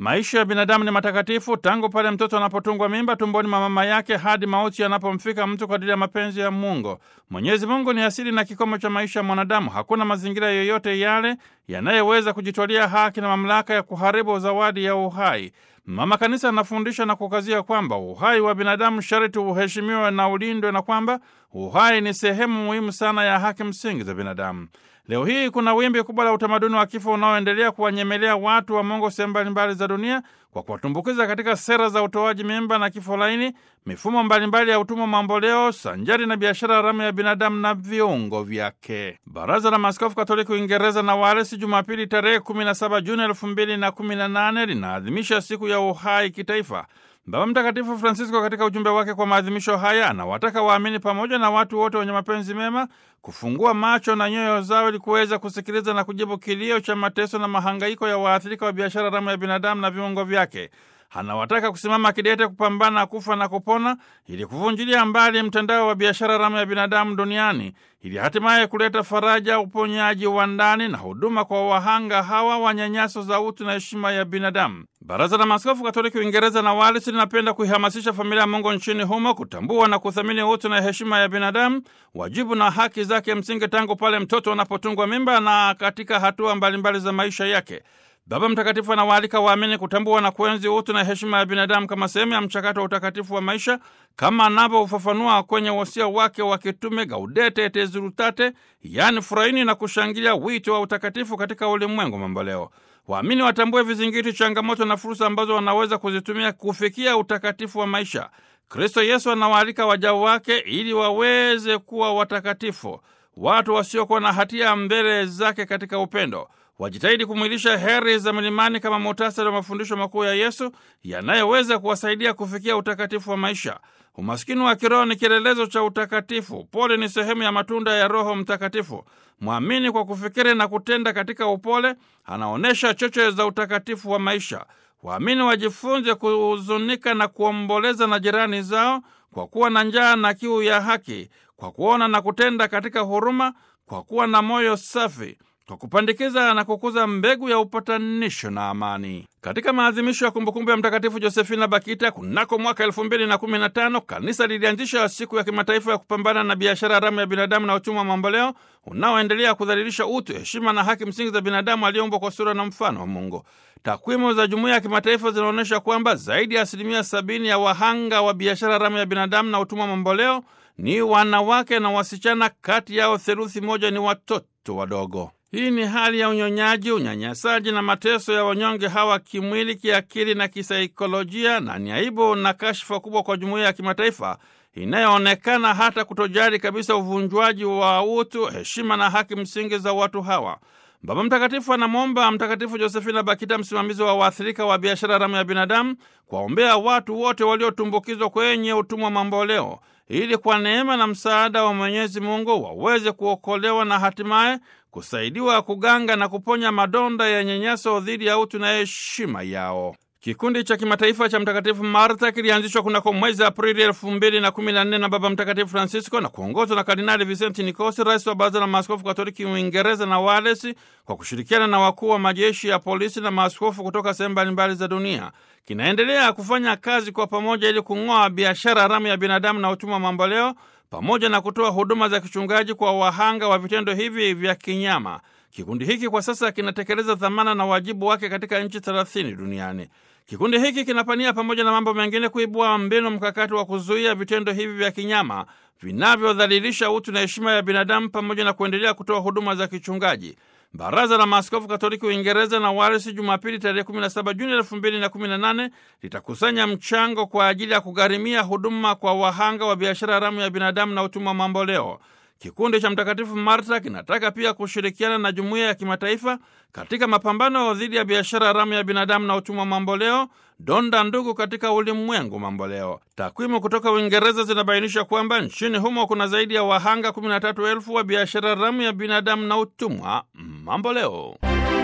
Maisha ya binadamu ni matakatifu tangu pale mtoto anapotungwa mimba tumboni mwa mama yake hadi mauti yanapomfika mtu kwa ajili ya mapenzi ya Mungu. Mwenyezi Mungu ni asili na kikomo cha maisha ya mwanadamu. Hakuna mazingira yoyote yale yanayoweza kujitwalia haki na mamlaka ya kuharibu zawadi ya uhai. Mama Kanisa anafundisha na kukazia kwamba uhai wa binadamu sharti uheshimiwe na ulindwe na kwamba uhai ni sehemu muhimu sana ya haki msingi za binadamu. Leo hii kuna wimbi kubwa la utamaduni wa kifo unaoendelea kuwanyemelea watu wa Mungu sehemu mbalimbali za dunia kwa kuwatumbukiza katika sera za utoaji mimba na kifo laini, mifumo mbalimbali ya utumwa mamboleo, sanjari na biashara haramu ya binadamu na viungo vyake. Baraza la Maaskofu Katoliki Uingereza na Walesi Jumapili tarehe 17 Juni 2018 linaadhimisha siku ya uhai kitaifa. Baba Mtakatifu Francisco katika ujumbe wake kwa maadhimisho haya anawataka waamini pamoja na watu wote wenye mapenzi mema kufungua macho na nyoyo zao ili kuweza kusikiliza na kujibu kilio cha mateso na mahangaiko ya waathirika wa biashara haramu ya binadamu na viungo vyake. Anawataka kusimama kidete kupambana kufa na kupona ili kuvunjilia mbali mtandao wa biashara haramu ya binadamu duniani ili hatimaye kuleta faraja, uponyaji wa ndani na huduma kwa wahanga hawa wa nyanyaso za utu na heshima ya binadamu. Baraza la Maaskofu Katoliki Uingereza na Wales linapenda kuihamasisha familia ya Mungu nchini humo kutambua na kuthamini utu na heshima ya binadamu, wajibu na haki zake msingi tangu pale mtoto anapotungwa mimba na katika hatua mbalimbali za maisha yake. Baba Mtakatifu anawaalika waamini kutambua na kuenzi utu na heshima ya binadamu kama sehemu ya mchakato wa utakatifu wa maisha, kama anavyoufafanua kwenye wasia wake wa kitume Gaudete et Exsultate, yaani furahini na kushangilia wito wa utakatifu katika ulimwengu mamboleo. Waamini watambue vizingiti, changamoto na fursa ambazo wanaweza kuzitumia kufikia utakatifu wa maisha. Kristo Yesu anawaalika waja wake ili waweze kuwa watakatifu, watu wasiokuwa na hatia mbele zake katika upendo wajitahidi kumwilisha heri za milimani kama muhtasari wa mafundisho makuu ya Yesu yanayoweza kuwasaidia kufikia utakatifu wa maisha. Umaskini wa kiroho ni kielelezo cha utakatifu. Pole ni sehemu ya matunda ya Roho Mtakatifu. Mwamini kwa kufikiri na kutenda katika upole anaonyesha choche za utakatifu wa maisha. Waamini wajifunze kuhuzunika na kuomboleza na jirani zao kwa kuwa na njaa na kiu ya haki, kwa kuona na kutenda katika huruma, kwa kuwa na moyo safi kwa kupandikiza na kukuza mbegu ya upatanisho na amani. Katika maadhimisho ya kumbukumbu ya Mtakatifu Josefina Bakita kunako mwaka elfu mbili na kumi na tano kanisa lilianzisha siku ya kimataifa ya kupambana na biashara haramu ya binadamu na utumwa wa mamboleo unaoendelea kudhalilisha utu, heshima na haki msingi za binadamu aliyeumbwa kwa sura na mfano wa Mungu. Takwimu za jumuiya ya kimataifa zinaonyesha kwamba zaidi ya asilimia sabini ya wahanga wa biashara haramu ya binadamu na utumwa wa mamboleo ni wanawake na wasichana, kati yao theluthi moja ni watoto wadogo. Hii ni hali ya unyonyaji, unyanyasaji na mateso ya wanyonge hawa kimwili, kiakili na kisaikolojia, na ni aibu na kashfa kubwa kwa jumuiya ya kimataifa inayoonekana hata kutojali kabisa uvunjwaji wa utu, heshima na haki msingi za watu hawa. Baba Mtakatifu anamwomba Mtakatifu Josefina Bakita, msimamizi wa waathirika wa biashara haramu ya binadamu, kuwaombea watu wote waliotumbukizwa kwenye utumwa mamboleo ili kwa neema na msaada wa Mwenyezi Mungu waweze kuokolewa na hatimaye kusaidiwa kuganga na kuponya madonda ya nyanyaso dhidi ya utu na heshima yao. Kikundi cha kimataifa cha Mtakatifu Martha kilianzishwa kunako mwezi Aprili elfu mbili na kumi na nne na Baba Mtakatifu Francisco na kuongozwa na Kardinali Vicenti Nikosi, rais wa Baraza la Maaskofu Katoliki Uingereza na Walesi, kwa kushirikiana na wakuu wa majeshi ya polisi na maaskofu kutoka sehemu mbalimbali za dunia. Kinaendelea kufanya kazi kwa pamoja ili kung'oa biashara haramu ya binadamu na utumwa mamboleo pamoja na kutoa huduma za kichungaji kwa wahanga wa vitendo hivi vya kinyama. Kikundi hiki kwa sasa kinatekeleza dhamana na wajibu wake katika nchi thelathini duniani. Kikundi hiki kinapania pamoja na mambo mengine kuibua mbinu mkakati wa kuzuia vitendo hivi vya kinyama vinavyodhalilisha utu na heshima ya binadamu pamoja na kuendelea kutoa huduma za kichungaji. Baraza la Maaskofu Katoliki Uingereza na Walesi Jumapili tarehe 17 Juni 2018 litakusanya mchango kwa ajili ya kugharimia huduma kwa wahanga wa biashara haramu ya binadamu na utumwa mamboleo. Kikundi cha Mtakatifu Marta kinataka pia kushirikiana na jumuiya ya kimataifa katika mapambano dhidi ya biashara haramu ya binadamu na utumwa mamboleo, donda ndugu katika ulimwengu mamboleo. Takwimu kutoka Uingereza zinabainisha kwamba nchini humo kuna zaidi ya wahanga 13,000 wa biashara haramu ya binadamu na utumwa mamboleo.